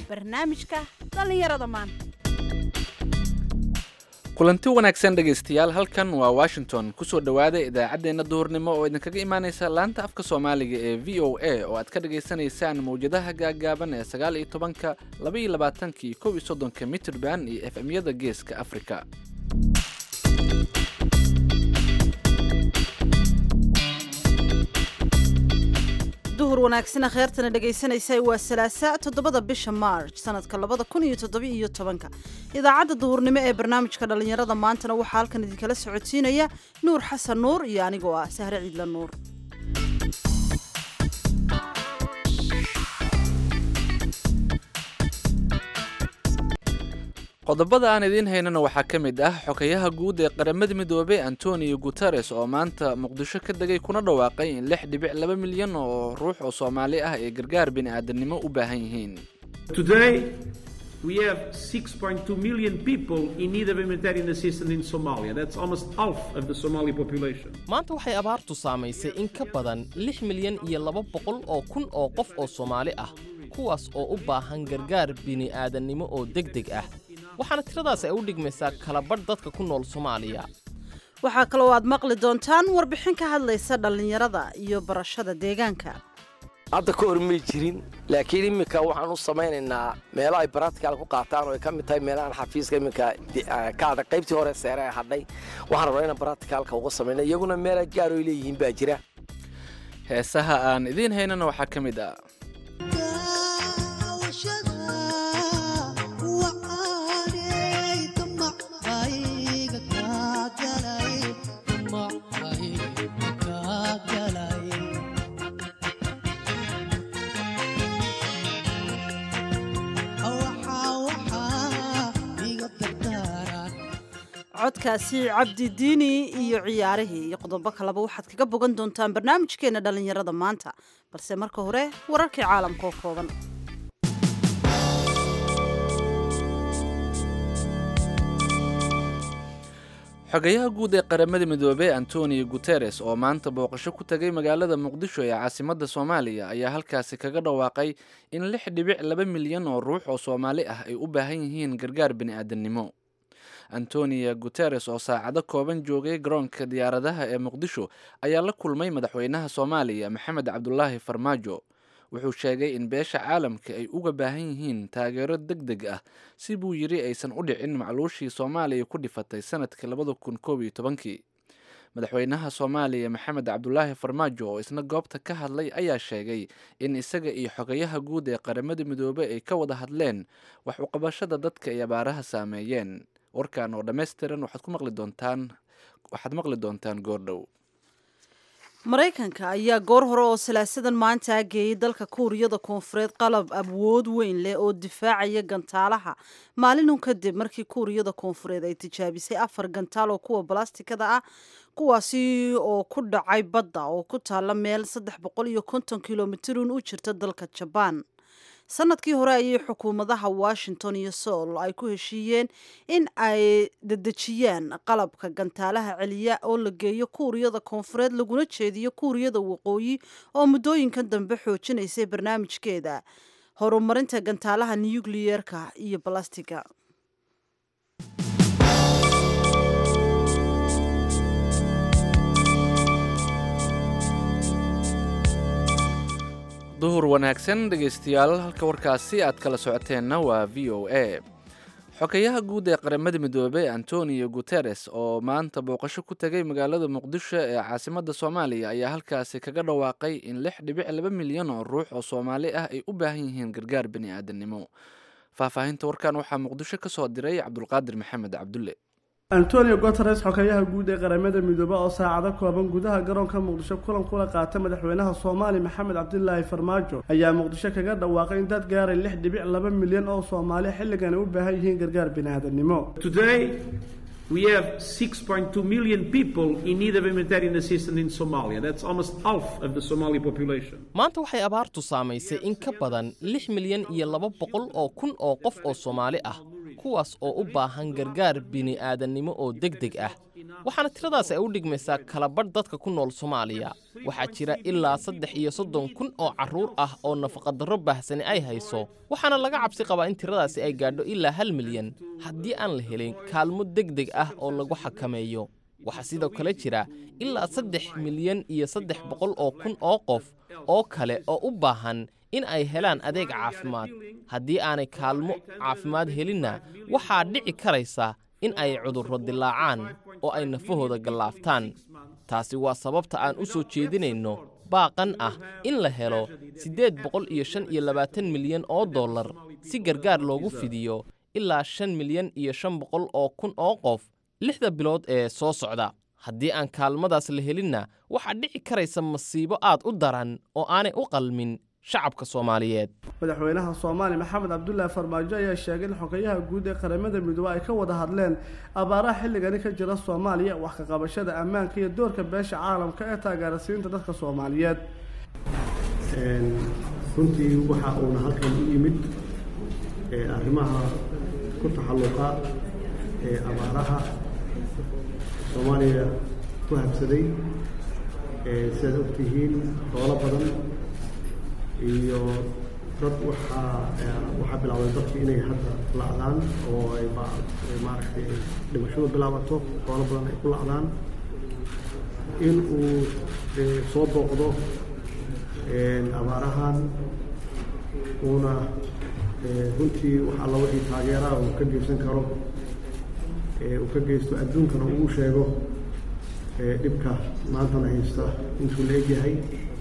barnaamijka dhallinyarada maanta kulanti wanaagsan dhegaystayaal halkan waa washington kusoo dhowaada idaacaddeenna duhurnimo oo idinkaga imaaneysa laanta afka soomaaliga ee v o a oo aad ka dhagaysanaysaan mawjadaha gaagaaban ee sagaal iyo tobanka laba iyo labaatanka iyo kow iyo soddonka mitrban iyo f m-yada geeska afrika duhur wanaagsana kheertana dhegaysanaysa waa salaasa toddobada bisha march sanadka labada kun iyo toddoba iyo tobanka idaacadda duhurnimo ee barnaamijka dhallinyarada maantana waxaa halkan idinkala socodsiinaya nuur xasan nuur iyo anigoo ah sahre ciidla nuur qodobada aan idiin haynana waxaa ka mid ah xokayaha guud ee qaramada midoobey antonio guteres oo maanta muqdisho ka degay kuna dhawaaqay in lix dhibic laba milyan oo ruux oo soomaali ah ay gargaar bini'aadanimo u baahan yihiin Today, we have 6.2 million people in need of humanitarian assistance in Somalia. That's almost half of the Somali population. maanta waxay abaartu saamaysay in ka badan lix milyan iyo laba boqol oo kun oo qof oo soomaali ah kuwaas oo u baahan gargaar bini'aadannimo oo deg deg ah waxaana tiradaas ay u dhigmaysaa kalabadh dadka ku nool soomaaliya waxaa kaloo aad maqli doontaan warbixin ka hadlaysa dhallinyarada iyo barashada deegaanka hadda ka hor may jirin laakiin iminka waxaan u samaynaynaa meelo ay baratical ku qaataan oo ay ka mid tahay meelahan xafiiska iminka ka hadhay qaybtii hore seere ee hadhay waxaan rabnaa inaan baraticalka uga samayna iyaguna meela gaar oo ay leeyihiin baa jira heesaha aan idiin haynana waxaa ka mid ah codkaasi cabdi diini iyo ciyaarihii iyo qodobo kaleba waxaad kaga bogan doontaan barnaamijkeena dhallinyarada maanta balse marka hore wararkii caalamka oo kooban xogayaha guud ee qaramada midoobey antonio guteres oo maanta booqasho ku tegay magaalada muqdisho ee caasimadda soomaaliya ayaa halkaasi kaga dhawaaqay in lix dhibic laba milyan oo ruux oo soomaali ah ay u baahan yihiin gargaar bini'aadanimo antonio guteres oo saacado kooban joogay garoonka diyaaradaha ee muqdisho ayaa la kulmay madaxweynaha soomaaliya maxamed cabdulaahi farmaajo wuxuu sheegay in beesha caalamka ay uga baahan yihiin taageero deg deg ah si buu yidhi aysan u dhicin macluushii soomaaliya ku dhifatay sanadkii labada kun koob iyo tobankii madaxweynaha soomaaliya maxamed cabdulaahi farmaajo oo isna goobta ka hadlay ayaa sheegay in isaga iyo xogayaha guud ee qaramada midoobey ay ka wada hadleen wax uqabashada dadka ay abaaraha saameeyeen warkan oo dhammaystiran waxaad ku maqli doontaan waxaad maqli doontaan goordhow maraykanka ayaa goor hore oo salaasadan maanta geeyay dalka kuuriyada koonfureed qalab awood weyn leh oo difaacaya gantaalaha maalinun kadib markii kuuriyada koonfureed ay tijaabisay afar gantaal oo kuwa balastikada ah kuwaasi oo ku dhacay badda oo ku taalla meel saddex boqol iyo konton kilomitirun u jirta dalka jabaan sanadkii hore ayay xukuumadaha washington iyo soul ay ku heshiiyeen in ay dedejiyaan qalabka gantaalaha celiya oo la geeyo kuuriyada koonfureed laguna jeediyo kuuriyada waqooyi oo muddooyinkan dambe xoojinaysay barnaamijkeeda horumarinta gantaalaha nukliyeerka iyo balastiga duhur wanaagsan dhegaystayaal halka warkaasi aad kala socoteenna waa v o a xokayaha guud ee qaramada midoobey antonio guteres oo maanta booqasho ku tegay magaalada muqdisho ee caasimadda soomaaliya ayaa halkaasi kaga dhawaaqay in lix dhibic laba milyan oo ruux oo soomaali ah ay u baahan yihiin gargaar bini'aadanimo faahfaahinta warkan waxaa muqdisho ka soo diray cabdulqaadir maxamed cabdulle antonio guteres xokayaha guud ee qaramada midoobe oo saacado kooban gudaha garoonka muqdisho kulan kula qaata madaxweynaha soomaali maxamed cabdilaahi farmaajo ayaa muqdisho kaga dhawaaqay in dad gaaray lix dhibic laba milyan oo soomaali xilligan ay u baahan yihiin gargaar bini'aadanimo Today, we have 6.2 million people in need of humanitarian assistance in Somalia. That's almost half of the Somali population. maanta waxay abaartu saamaysay in ka badan lix milyan iyo laba boqol oo kun oo qof oo soomaali ah kuwaas oo u baahan gargaar bini'aadannimo oo deg deg ah waxaana tiradaas ay u dhigmaysaa kalabadh dadka ku nool soomaaliya waxaa jira ilaa saddex iyo soddon kun oo carruur ah oo nafaqadarro baahsani ay hayso waxaana laga cabsi qabaa in tiradaasi ay gaadho ilaa hal milyan haddii aan la helin kaalmo deg deg ah oo lagu xakameeyo waxaa sidoo kale jira ilaa saddex milyan iyo saddex boqol oo kun oo qof oo kale oo u baahan in ay helaan adeeg caafimaad haddii aanay kaalmo caafimaad helinna waxaa dhici karaysa in ay cudurro dilaacaan oo ay nafahooda gallaaftaan taasi waa sababta aan u soo jeedinayno baaqan ah in la helo siddeed boqol iyo shan iyo labaatan milyan oo dollar si gargaar loogu fidiyo ilaa shan milyan iyo shan boqol oo kun oo qof lixda bilood ee soo socda haddii aan kaalmadaas la helinna waxaa dhici karaysa masiibo aad u daran oo aanay u qalmin shacabka soomaaliyeed madaxweynaha soomaaliya maxamed cabdulaahi farmaajo ayaa sheegay in xogayaha guud ee qaramada midoobe ay ka wada hadleen abaaraha xilligani ka jira soomaaliya wax ka qabashada ammaanka iyo doorka beesha caalamka ee taageerasiinta dadka soomaaliyeed runtii waxa uuna halkan u yimid arrimaha ku taxalluqa ee abaaraha soomaaliya ku habsaday sidaad ogtihiin xoolo badan iyo dad waxaa waxaa bilaabday dadki inay hadda la'daan oo ay maaragtay dhimashadu bilaabato xoolo badan ay ku la'daan in uu soo booqdo abaarahan uuna runtii wax alla wixii taageeraha uu ka geysan karo uu ka geysto adduunkana uu sheego dhibka maantana haysta intuu la egyahay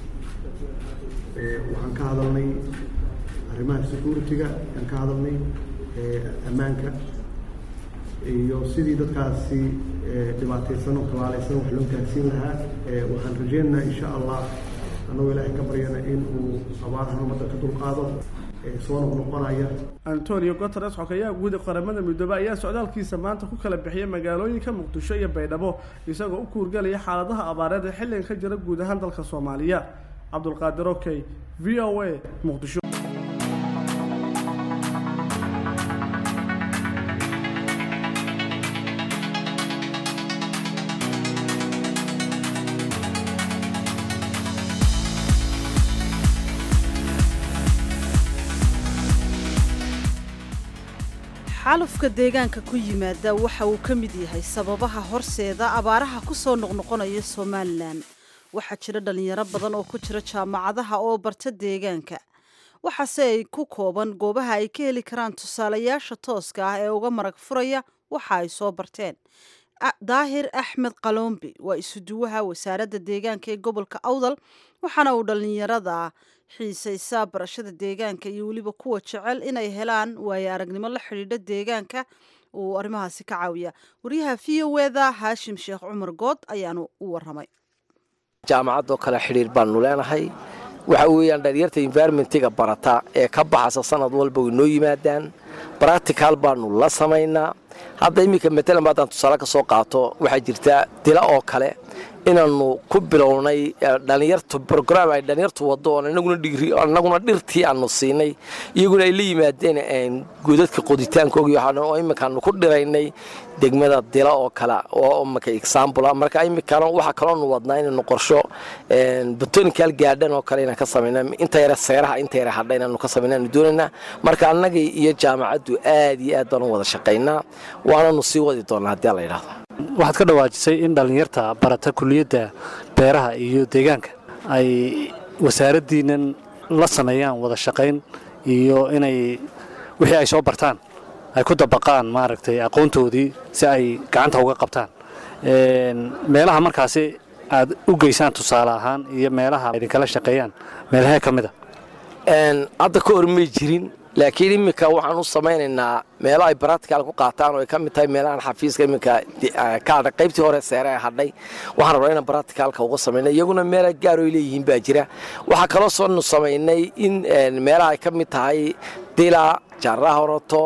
waxaan ka hadalnay arrimaha security-ga ayaan ka hadalnay ammaanka iyo sidii dadkaasi dhibaataysan oo kabaalaysan wax loo gaarsiin lahaa waxaan rajeynaynaa insha allah annagoo ilaahay ka baryana in uu abaarahan ummadda ka dulqaado soo noqnoqonaya antonio guteres xogayaha guud ee qaramada midoobe ayaa socdaalkiisa maanta ku kala bixiyay magaalooyinka muqdisho iyo baydhabo isagoo u kuurgelaya xaaladaha abaareed ee xilligan ka jira guud ahaan dalka soomaaliya cabdulqaadir okey v o a muqdisho xaalufka deegaanka ku yimaada waxa uu ka mid yahay sababaha horseeda abaaraha ku soo noqnoqonaya somalilan waxaa jira dhalinyaro badan oo ku jira jaamacadaha oo barta deegaanka waxaase ay ku kooban goobaha ay ka heli karaan tusaalayaasha tooska ah ee uga marag furaya waxa ay soo barteen daahir axmed qaloombi waa isuduwaha wasaaradda deegaanka ee gobolka awdal waxaana uu dhalinyarada xiisaysaa barashada deegaanka iyo weliba kuwa jecel inay helaan waayo aragnimo la xidhiidha deegaanka uu arrimahaasi ka caawiya waryaha v o eda haashim sheekh cumar good ayaanu u waramay jaamacadoo kale xidhiir baanu leenahay waxa weeyaan dhalinyarta environmentiga barata ee ka baxasa sanad walba way noo yimaadaan baractical baanu la samaynaa hadda iminka matalan haddaan tusaale ka soo qaato waxaa jirta dila oo kale inaannu ku bilownay dhalinyartu brograam ay dhalinyartu waddo oon annaguna dhirtii aanu siinay iyaguna ay la yimaadeen godadka qoditaankoogi oo iminkaanu ku dhiraynay degmada dila oo kale oo imika example marka iminkana waxaa kaloonu wadnaa inaynu qorsho botonical gaadhan oo kale inaan ka samayna inta yare seeraha inta yare hadha inaanu ka samaynaanu doonaynaa marka annagii iyo jaamacaddu aad iyo aad baan u wada shaqaynaa waananu sii wadi doonaa haddii la yidhahdo waxaad ka dhawaajisay in dhallinyarta barata kuliyadda beeraha iyo deegaanka ay wasaaraddiinnan la sameeyaan wada shaqayn iyo inay wixii ay soo bartaan ay ku dabaqaan maaragtay aqoontoodii si ay gacanta uga qabtaan meelaha markaasi aad u geysaan tusaale ahaan iyo meelaha idinkala shaqeeyaan meelahee ka mid a hadda ka hor may jirin laakiin iminka waxaan u samaynaynaa meelo ay baractical ku qaataan oo ay ka mid tahay meelahan xafiiska iminka ka hadhay qaybtii hore seere ee hadhay waxaan rabnaa inaan baracticalka uga samaynay iyaguna meela gaar oo ay leeyihiin baa jira waxaa kaloo soonu samaynay in meelaha ay ka mid tahay dila jaaraha horoto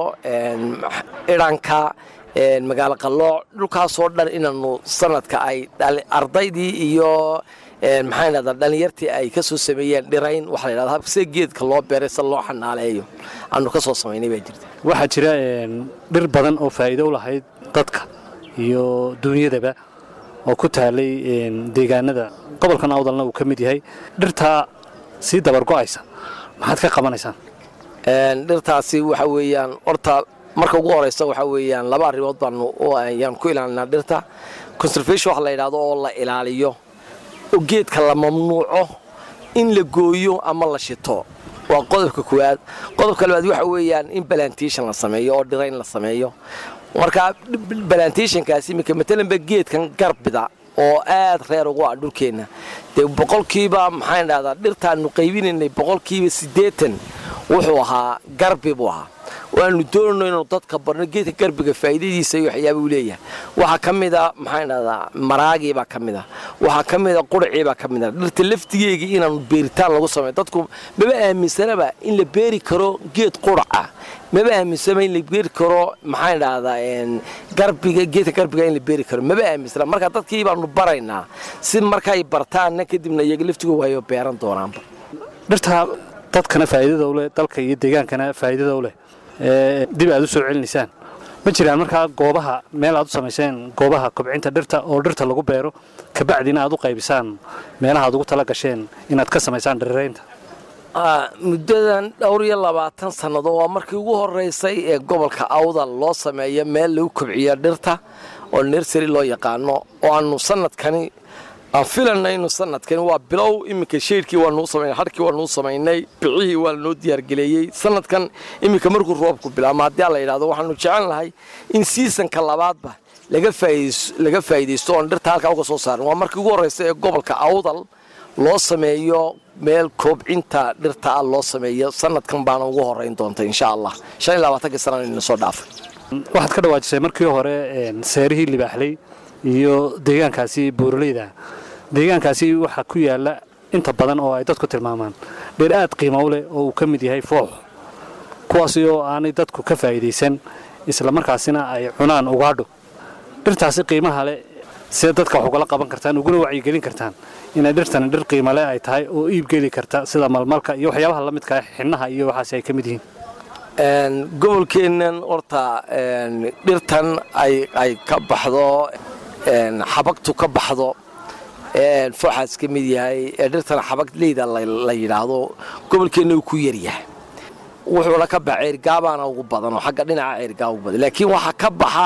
idhanka magaalo qallooc dhulkaasoo dhan inaanu sanadka ay ardaydii iyo maxaa dhahdaa dhalinyartii ay ka soo sameeyeen dhirayn waxaa la yidhahdaa sida geedka loo beeray sida loo xanaaleeyo aanu ka soo samaynay baa jirta waxaa jira dhir badan oo faa'iido u lahayd dadka iyo duunyadaba oo ku taalay deegaanada gobolkan awdalna uu ka mid yahay dhirtaa sii dabargo'aysa maxaad ka qabanaysaan dhirtaasi waxa weeyaan horta marka ugu horeysa waxa weeyaan laba arrimood baanu ayaan ku ilaalinaa dhirta conservation waxa la yidhahdo oo la ilaaliyo oo geedka la mamnuuco in la gooyo ama la shito waa qodobka koowaad qodobka labaad waxa weeyaan in balantation la sameeyo oo dhirayn la sameeyo marka balantationkaasi iminka matalanba geedkan garbida oo aad reer ugu ah dhulkeenna dee boqolkiiba maxaan dhahdaa dhirtaanu qaybinaynay boqolkiiba siddeetan wuxuu ahaa garbi buu ahaa waanu doonayno inuu dadka barno geedka garbiga faa'iidadiisa iyo waxyaaba uu leeyahay waxaa ka mid a maxaan dhahdaa maraagii baa ka mid a waxaa ka mid a quracii baa ka mid a dhirta laftigeegii inaanu beeritaan lagu sameeyo dadku maba aaminsanaba in la beeri karo geed quraca maba aaminsanaba in la beeri karo maxaan dhahdaa garbiga geedka garbiga in la beeri karo maba aaminsana marka dadkii baanu baraynaa si markay bartaanna kadibna iyaga laftigooda wayo beeran doonaanba dhirtaa dadkana faa'iidada u leh dalka iyo deegaankana faa'iidada u leh dib aad u soo celinaysaan ma jiraan markaa goobaha meel aad u samayseen goobaha kobcinta dhirta oo dhirta lagu beero kabacdina aad u qaybisaan meelaha aad ugu tala gasheen inaad ka samaysaan dhiriraynta muddadan dhowr iyo labaatan sannado waa markii ugu horeysay ee gobolka awdal loo sameeyo meel lagu kobciyo dhirta oo nersary loo yaqaano oo aanu sanadkani aan filanay inu sanadkani waa bilow iminka shaydhkii waa nuu samaynay harkii waa nuu samaynay bicihii waa lanoo diyaargeleeyey sanadkan iminka markuu roobku bilaabma haddii la yidhahdo waxaanu jecel lahay in siisanka labaadba laga faa'iidaysto oon dhirta halkaa uga soo saarin waa markii ugu horreysa ee gobolka awdal loo sameeyo meel koobcinta dhirta ah loo sameeyo sanadkan baana ugu horeyn doonta insha allah shan iyo labaatankii sanana ina soo dhaafay waxaad ka dhawaajisay markii hore seerihii libaaxley iyo deegaankaasi buuraleyda deegaankaasi waxaa ku yaala inta badan oo ay dadku tilmaamaan dheer aad qiimo u leh oo uu ka mid yahay foox kuwaasi oo aanay dadku ka faa'iidaysan islamarkaasina ay cunaan ugaadho dhirtaasi qiimaha leh see dadka wax ugala qaban kartaan uguna wacyigelin kartaan inay dhirtani dhir qiimale ay tahay oo iibgeli karta sida malmalka iyo waxyaabaha la midka xinnaha iyo waxaasi ay ka mid yihiin gobolkeennan horta dhirtan ay ka baxdo xabagtu ka baxdo fooxaas ka mid yahay ee dhirtan xabag leyda la yidhaahdo gobolkeenna uu ku yaryahay wuxuuna ka baxa ceergaabaana ugu badan oo xagga dhinaca ceergaaba ugu badan laakiin waxaa ka baxa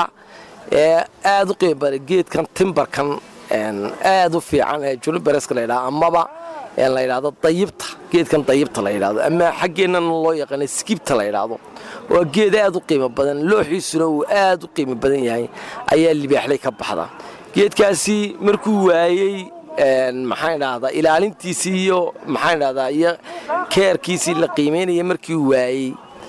aad u qiimo badan geedkan timbarkan aad u fiican ee junibereska la yidhahdo amaba la yidhahdo dayibta geedkan dayibta la yidhahdo ama xaggeennana loo yaqaana skibta la yidhaahdo waa geed aad u qiimo badan looxiisuna uu aad u qiimo badan yahay ayaa libaaxlay ka baxda geedkaasi markuu waayey maxaan dhahdaa ilaalintiisii iyo maxaan dhahdaa iyo keerkiisii la qiimaynaya markii waayey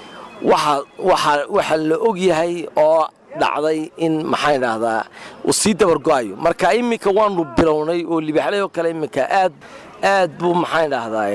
waxaa la og yahay oo dhacday in maxaan dhahdaa uu sii dabargo'ayo marka iminka waanu bilownay oo libaaxlay oo kale iminka aad aad buu maxaan dhahdaa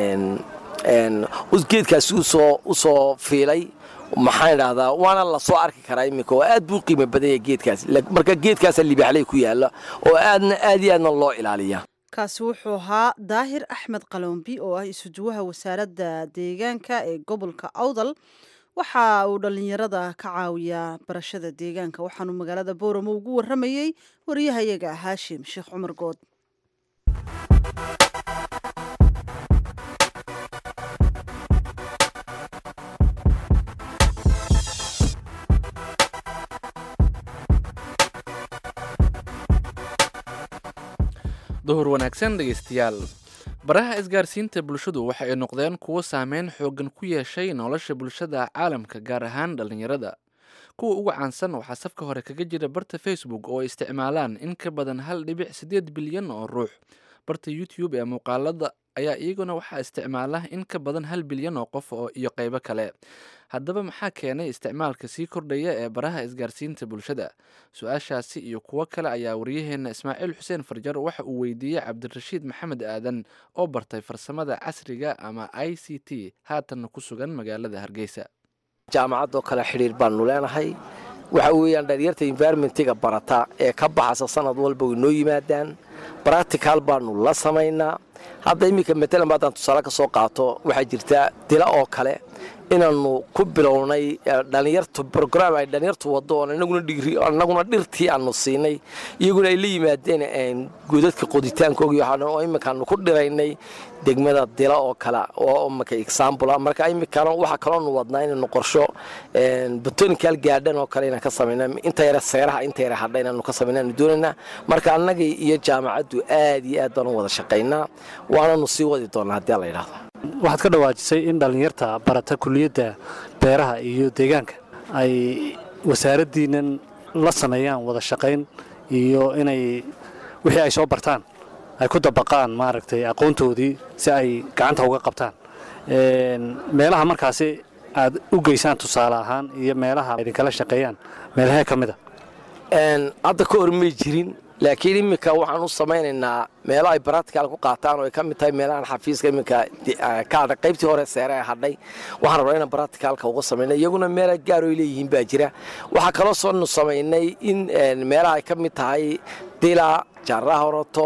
geedkaasi usoo u soo fiilay maxaan dhahdaa waana la soo arki karaa iminka oo aad buu qiimo badan yahay geedkaasi marka geedkaasa libaaxlay ku yaalla oo aadna aad iyo aadna loo ilaaliya kaasi wuxuu ahaa daahir axmed qalombi oo ah isuduwaha wasaaradda deegaanka ee gobolka awdal waxa uu dhallinyarada ka caawiyaa barashada deegaanka waxaanu magaalada booramo ugu warramayey wariyahayaga haashim sheekh cumar good duhur wanaagsan dhegaystayaal baraha isgaarsiinta bulshadu waxa ay noqdeen kuwo saameyn xooggan ku yeeshay nolosha bulshada caalamka gaar ahaan dhallinyarada kuwa ugu caansan waxaa safka hore kaga jira barta facebook oo ay isticmaalaan in ka badan hal dhibic siddeed bilyan oo ruux barta youtube ee muuqaalada ayaa iyaguna waxaa isticmaala in ka badan hal bilyan oo qof oo iyo qaybo kale haddaba maxaa keenay isticmaalka sii kordhaya ee baraha isgaarsiinta bulshada su-aashaasi iyo kuwo kale ayaa waryaheena ismaaciil xuseen farjar waxa uu weydiiyey cabdirashiid maxamed aadan oo bartay farsamada casriga ama i c t haatanna ku sugan magaalada hargeysa jaamacadoo kale xidhiir baanu leenahay waxa weeyaan dhalinyarta environmentiga barata ee ka baxasa sanad walba way noo yimaadaan bractical baanu la samaynaa hadda iminka matalan haddaan tusaale ka soo qaato waxaa jirta dila oo kale inaanu ku bilownay dhalinyartu brograam ay dhalinyartu wado oon anaguna dhirtii aanu siinay iyaguna ay la yimaadeen godadka qoditaankoogi oo iminkaanu ku dhiraynay degmada dila oo kale oo imika example marka iminkana waxaa kaloonu wadnaa inaynu qorsho botonical gaadhan oo kale inaan ka samayna inta yare seeraha inta yare hadha inaanu ka samayna aanu doonaynaa marka annagii iyo jaamacaddu aad iyo aad baanu wada shaqaynaa waananu sii wadi doonaa haddii la yidhahdo waxaad ka dhawaajisay in dhallinyarta barata kuliyadda beeraha iyo deegaanka ay wasaaraddiinnan la sameeyaan wada shaqayn iyo inay wixii ay soo bartaan ay ku dabaqaan maaragtay aqoontoodii si ay gacanta uga qabtaan meelaha markaasi aad u geysaan tusaale ahaan iyo meelaha idinkala shaqeeyaan meelahee ka mid a hadda ka hor may jirin laakiin iminka waxaan u samaynaynaa meelo ay baratical ku qaataan oo ay ka mid tahay meelahan xafiiska iminka ka hadhay qaybtii hore seere ee hadhay waxaan rabnaa inaan baraticalka uga samaynay iyaguna meela gaar oo ay leeyihiin baa jira waxaa kaloo soonu samaynay in meelaha ay ka mid tahay dila jaaraha horoto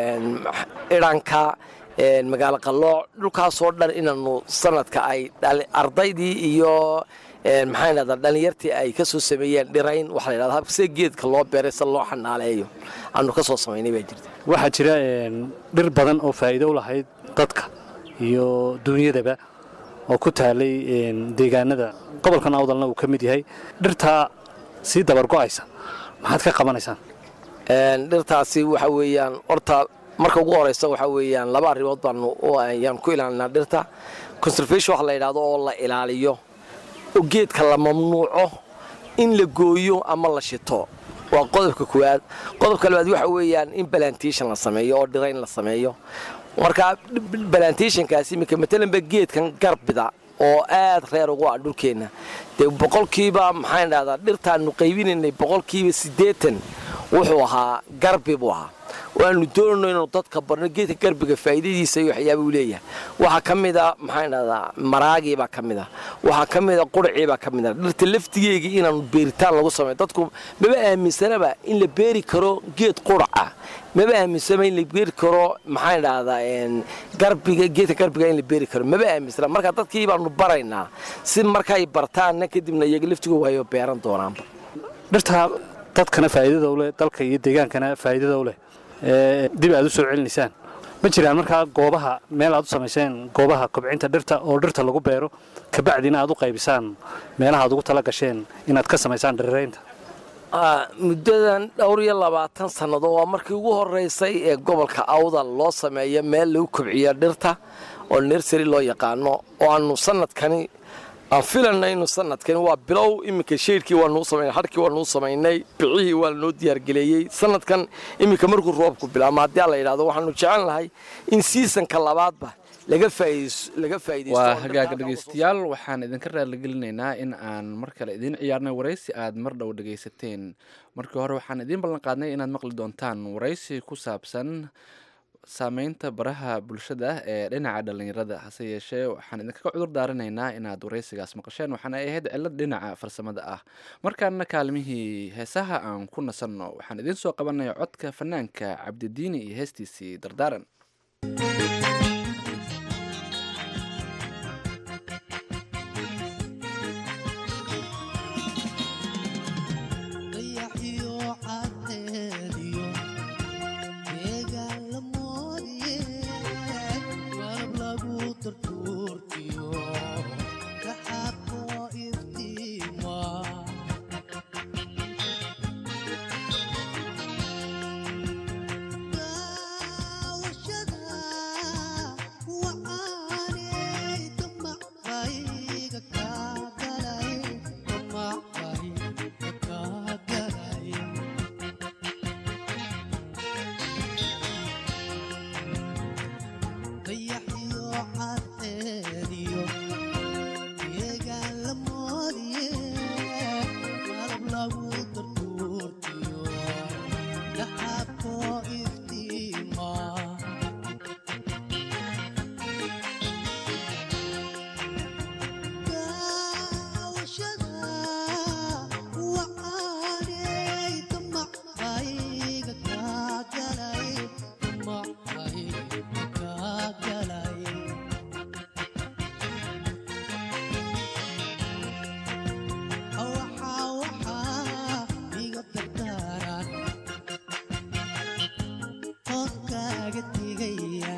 idhanka magaalo qallooc dhulkaasoo dhan inaanu sanadka ay ardaydii iyo maxaa dhahdaa dhallinyartii ay ka soo sameeyeen dhirayn waxaa la yidhahdaa sida geedka loo beeray sida loo xanaaleeyo aanu ka soo samaynay baa jirta waxaa jira dhir badan oo faa'iido u lahayd dadka iyo duunyadaba oo ku taalay deegaanada gobolkan awdalna uu ka mid yahay dhirtaa sii dabargo'aysa maxaad ka qabanaysaan dhirtaasi waxa weeyaan horta marka ugu horeysa waxaa weeyaan laba arrimood baanu ayaan ku ilaalinaa dhirta conservation waxa la yidhahdo oo la ilaaliyo oo geedka la mamnuuco in la gooyo ama la shito waa qodobka koowaad qodobka labaad waxa weeyaan in balantation la sameeyo oo dhirayn la sameeyo marka balantationkaasi iminka matalanba geedkan garbida oo aad reer ugu ah dhulkeenna dee boqolkiiba maxaan dhahdaa dhirtaanu qaybinaynay boqolkiiba siddeetan wuxuu ahaa garbi buu ahaa waanu doonayno inuu dadka barno geedka garbiga faa'iidadiisa iyo waxyaaba uu leeyahay waxaa ka mid a maxaan dhahdaa maraagii baa ka mid a waxaa ka mid a quracii baa ka mid a dhirta laftigeegii inaanu beeritaan lagu sameeyo dadku maba aaminsanaba in la beeri karo geed quraca maba aaminsanaba in la beeri karo maxaan dhahdaa garbiga geedka garbiga in la beeri karo maba aaminsana marka dadkii baanu baraynaa si markay bartaanna kadibna iyaga laftigooda wayo beeran doonaanba dhirtaa dadkana faa'iidada u leh dalka iyo deegaankana faa'iidada u leh dib aad u soo celinaysaan ma jiraan markaa goobaha meel aad u samayseen goobaha kobcinta dhirta oo dhirta lagu beero kabacdina aad u qaybisaan meelaha aad ugu tala gasheen inaad ka samaysaan dhiriraynta muddadan dhowr iyo labaatan sannado waa markii ugu horeysay ee gobolka awdal loo sameeyo meel lagu kobciyo dhirta oo nersary loo yaqaano oo aanu sanadkani aan filanayno sanadkani waa bilow iminka sheyrkii waa nuu samaynay harkii waa nuu samaynay bicihii waa lanoo diyaargeleeyey sanadkan iminka markuu roobku bilaabma haddii la yidhahdo waxaanu jecel nahay in siisanka labaadba laga waa hagaaga dhegaystayaal waxaan idinka raaligelinaynaa in aan mar kale idiin ciyaarnay waraysi aad mar dhow dhegaysateen markii hore waxaan idiin ballan qaadnay inaad maqli doontaan waraysi ku saabsan saameynta baraha bulshada ee dhinaca dhallinyarada hase yeeshee waxaan idinkaga cudur daaranaynaa inaad waraysigaas maqasheen waxaana ay ahayd cilad dhinaca farsamada ah markaana kaalmihii heesaha aan ku nasanno waxaan idiin soo qabanaya codka fanaanka cabdidiini iyo heestiisii dardaaran Wish kaaga digaya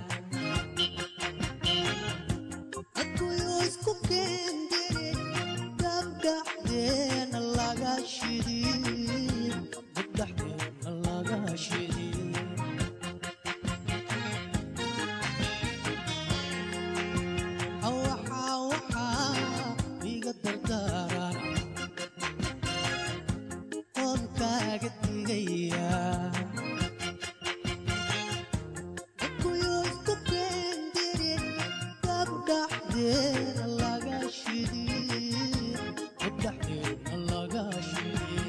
adkuyo isku keendire dabdhaxdeena laga shidi dabdhaxdeena laga shidi waxaa waxaa iga dardaaran oon kaaga digaya dadkuyo isku keendire dabdhaxdeena laga shidi dabdhaxdeena laga shidi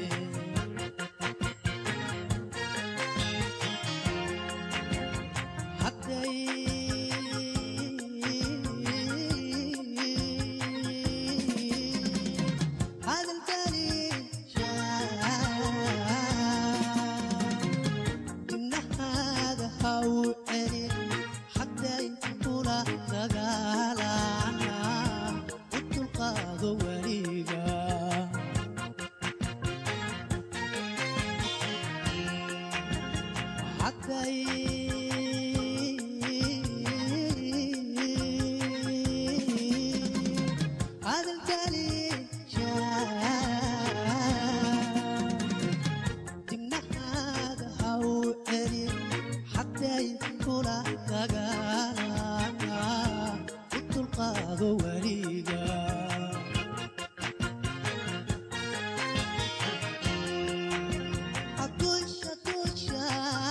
Dusha, dusha,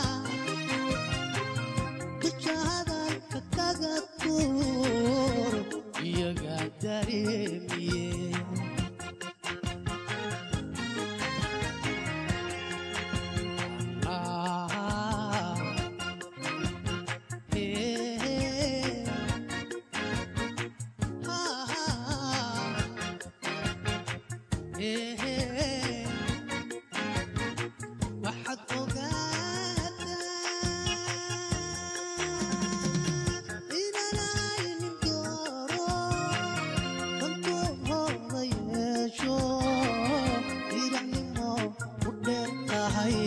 dusha hadalka kaga tuur iyaga dareemiye Ah, eh, ah, eh, waxaad ogaataa inanaynin dooro dantooda yeesho diracnimo u dheer tahay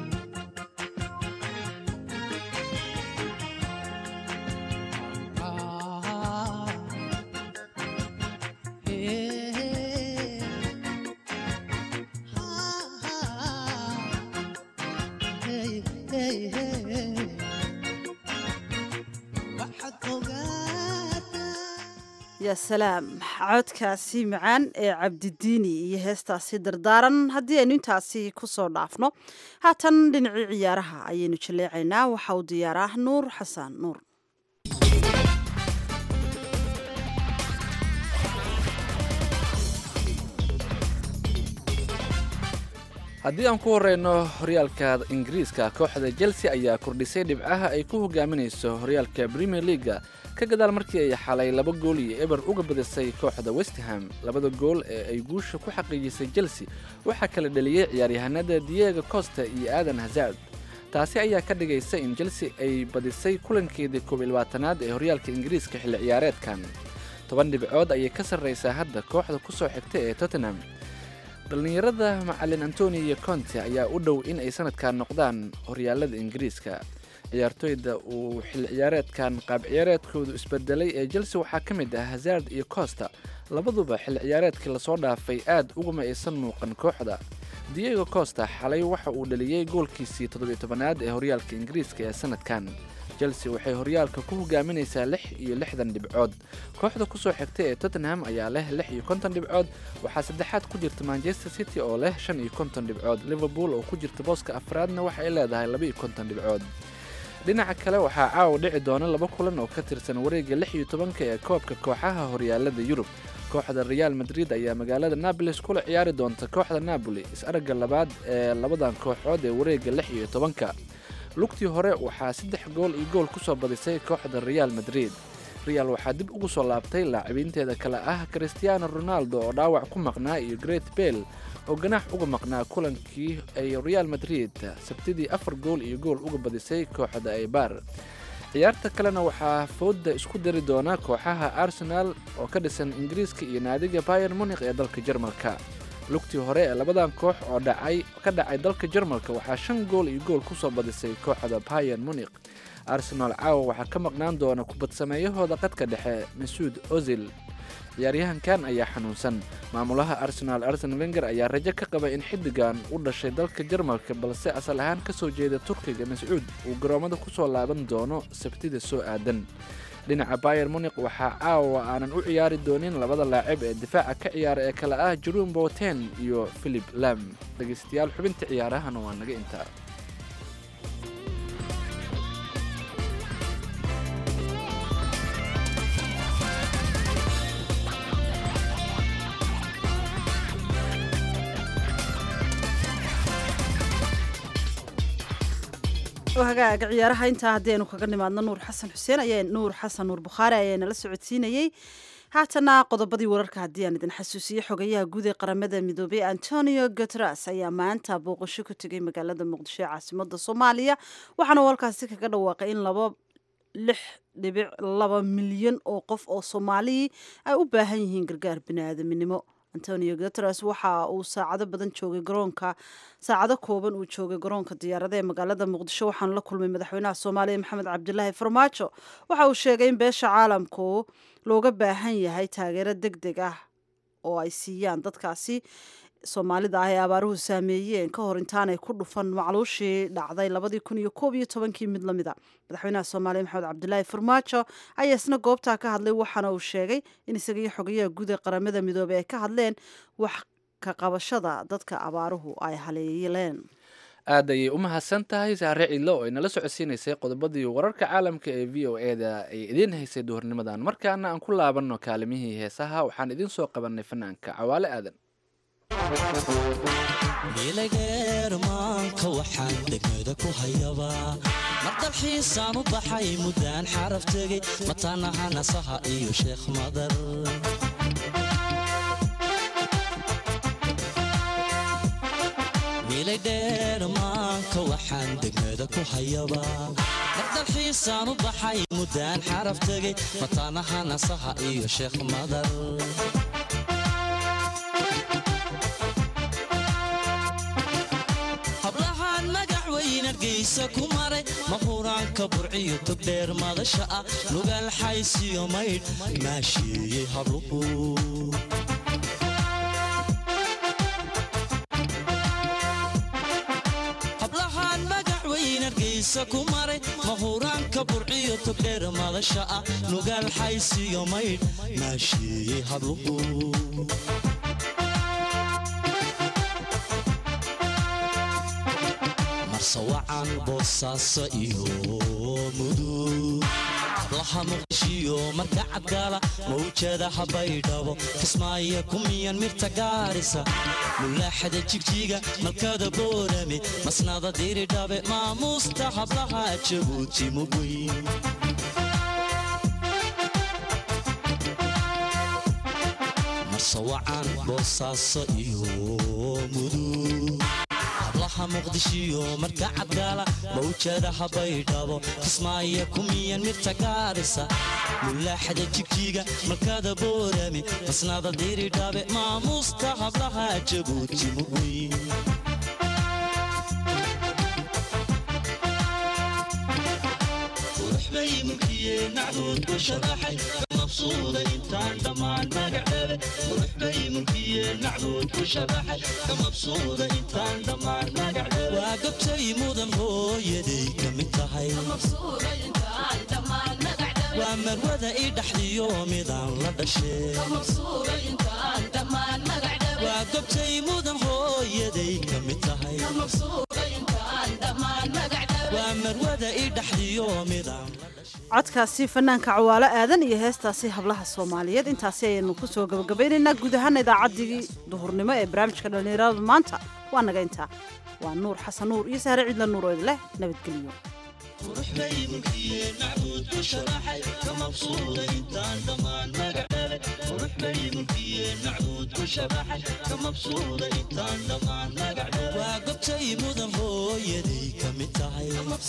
Ah, eh, Hey, hey, hey. waxaad ogaataa yaa salaam codkaasi macaan ee cabdidiini iyo heestaasi dardaaran haddii aynu intaasi ku soo dhaafno haatan dhinacii ciyaaraha ayaynu jaleecaynaa waxa uu diyaaraa nuur xasan nuur haddii aan ku horeyno horyaalka ingiriiska kooxda chelsea ayaa kordhisay dhibcaha ay ku hogaaminayso horyaalka premier leaga ka gadaal markii ay xalay laba gool iyo eber uga badisay kooxda westham labada gool ee ay guusha ku xaqiijisay chelsea waxaa kala dheliyey ciyaaryahanada diego costa iyo aadan hazard taasi ayaa ka dhigaysa in chelsea ay badisay kulankeedii koob iyo labaatanaad ee horyaalka ingiriiska xilli ciyaareedkan toban dhibcood ayay ka sarraysaa hadda kooxda ku soo xigta ee tottenham dhallinyarada macalin antonio conte ayaa u dhow in ay sanadkan noqdaan horyaalada ingiriiska ciyaartoyda uu xilli ciyaareedkan qaab ciyaareedkoodu isbedelay ee chelsea waxaa ka mid ah hazard iyo costa labaduba xilli ciyaareedkii lasoo dhaafay aad uguma aysan muuqan kooxda diego costa xalay waxa uu dhaliyey goolkiisii toddobiyo tobanaad ee horyaalka ingiriiska ee sanadkan chelsea waxay horyaalka ku hogaaminaysaa lix iyo lixdan dhibcood kooxda kusoo xigta ee tottenham ayaa leh lix iyo konton dhibcood waxaa saddexaad ku jirta manchester city oo leh shan iyo konton dhibcood liverpool oo ku jirta booska afraadna waxa ay leedahay laba iyo konton dhibcood dhinaca kale waxaa caawa dhici doona laba kulan oo ka tirsan wareegga lix iyo tobanka ee koobka kooxaha horyaalada yurub kooxda real madrid ayaa magaalada nabolis kula ciyaari doonta kooxda napoli is-aragga labaad ee labadan kooxood ee wareegga lix iyo tobanka lugtii hore waxaa saddex gool iyo gool ku soo badisay kooxda real madrid real waxaa dib ugu soo laabtay laacibiinteeda kale ah cristiano ronaldo oo dhaawac ku maqnaa iyo great bell oo ganaax uga maqnaa kulankii ay real madrid sabtidii afar gool iyo gool uga badisay kooxda aybar ciyaarta kalena waxaa fooda isku dari doona kooxaha arsenal oo ka dhisan ingiriiska iyo naadiga bayer munik ee dalka jarmalka lugtii hore ee labadan koox oo dhacay ka dhacay dalka jarmalka waxaa shan gool iyo gool kusoo badisay kooxda bayan munik arsenal caawa waxaa ka maqnaan doona kubadsameeyahooda qadka dhexe masuud ozil ciyaaryahankan ayaa xanuunsan maamulaha arsenal arsen wenger ayaa rajo ka qaba in xiddigan u dhashay dalka jarmalka balse asal ahaan kasoo jeeda turkiga mascuud uu garoomada kusoo laaban doono sabtida soo aadan dhinaca bayer munik waxaa caawa aanan u ciyaari doonin labada laacib ee difaaca ka ciyaara ee kale ah jerum boten iyo philip lam dhegaystayaal xubinta ciyaarahana waa naga intaa hagaaga ciyaaraha intaa haddii aynu kaga nimaadno nuur xasan xuseen ayaa nuur xasan nuur bukhaari ayaa nala socodsiinayey haatana qodobadii wararka haddii aan idin xasuusiyo xogayaha guud ee qaramada midoobay antonio guteres ayaa maanta booqasho ku tegay magaalada muqdisho ee caasimada soomaaliya waxaana uu halkaasi kaga dhawaaqay in laba lix dhibic laba milyan oo qof oo soomaalii ay u baahan yihiin gargaar biniaadaminimo antonio guteres waxa uu saacado badan joogay garoonka saacado kooban uu joogay garoonka diyaarada ee magaalada muqdisho waxaana la kulmay madaxweynaha soomaaliya maxamed cabdilaahi farmaajo waxa uu sheegay in beesha caalamku looga baahan yahay taageero deg deg ah oo ay siiyaan dadkaasi soomaalida ah ee abaaruhu saameeyeen ka hor intaanay ku dhufan macluushii dhacday labadii kun iyo koob iyo tobankii mid lamid a madaxweynaha soomaaliya maxamed cabdilaahi farmaajo ayaa isna goobtaa ka hadlay waxaana uu sheegay in isaga iyo xogayaha guud ee qaramada midoobey ay ka hadleen wax ka qabashada dadka abaaruhu ay haleeleen aad ayay u mahadsan tahay saare ciidlo oo ay nala socodsiinaysay qodobadii wararka caalamka ee v o e da ay idiin haysay duhurnimadan markaana aan ku laabanno kaalimihii heesaha waxaan idiin soo qabanay fanaanka cawaale aadan milageermaanka waxaan degmada ku hayabaa mar dalxiisaan u baxay muddaan xaraf tegey mataanaha nasaha iyo sheekh madar milaydheermaanka waxaan degmada ku hayabaa mar dalxiisaan u baxay muddaan xaraf tegey mataanaha nasaha iyo sheekh madar hablahaan magac weyn argaysa ku maray mahuraanka burciyo togdheer madasha ah lugaal xaysiyo maydh maasheeyey habluhu hablahaan magac weyn argaysa ku maray mahuraanka burciyo togdheer madasha ah lugaal xaysiyo maydh maasheeyey habluhu marsawacan boosaaso iyo mudug hablaha muqdishiyo marka cadgaala mawjadaha baydhabo kismaayo kumiyan mirta gaarisa mulaaxada jigjiga malkada boorame masnada diridhabe maamuusta hablaha jabuuti mugweyn marsawacan boosaaso iyo mudug hablaha muqdishiyo marka cadgaala mawjadaha baydhabo kismaayo kumiyan mirta gaarisa mulaaxada jigjiga malkada boorame masnada diridhabe maamuusta hablaha jabuuti mugweyn bay mulkiyeen nacdood ku sharaxay mabsuuda intaan dhammaan magacdhabe qurux bay mulkiyeen nacdood ku sharaxay ka mabsuuda intaan dhammaan magacdhabe waa gabtay mudan hooyaday ka mid tahay waa marwada i dhaxdiyo midaan la dhashee waa gobtay mudan hooyaday ka mid tahay waa marwada i dhaxdiyo midaan codkaasi fanaanka cawaalo aadan iyo heestaasi hablaha soomaaliyeed intaasi ayaynu ku soo gabagabeynaynaa guud ahaana idaacaddii duhurnimo ee barnaamijka dhallinyarada maanta waa naga intaa waa nuur xasan nuur iyo sahre ciidla nuur oo idleh nabadgelyo qurux bay mulkiyeen macbuud ku sharaxay ka mabsuuda intaan dhammaan magacdhabe qurux bay mulkiyeen macbuud ku sharaxay ka mabsuuda intaan dhammaan magacdhabe waa gobtay mudan hooyaday ka mid tahay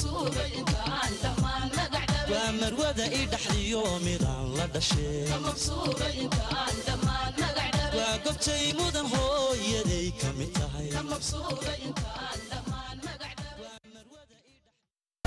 waa marwada i dhaxdiyo midaan la dhashee waa gobtay mudan hooyaday ka mid tahay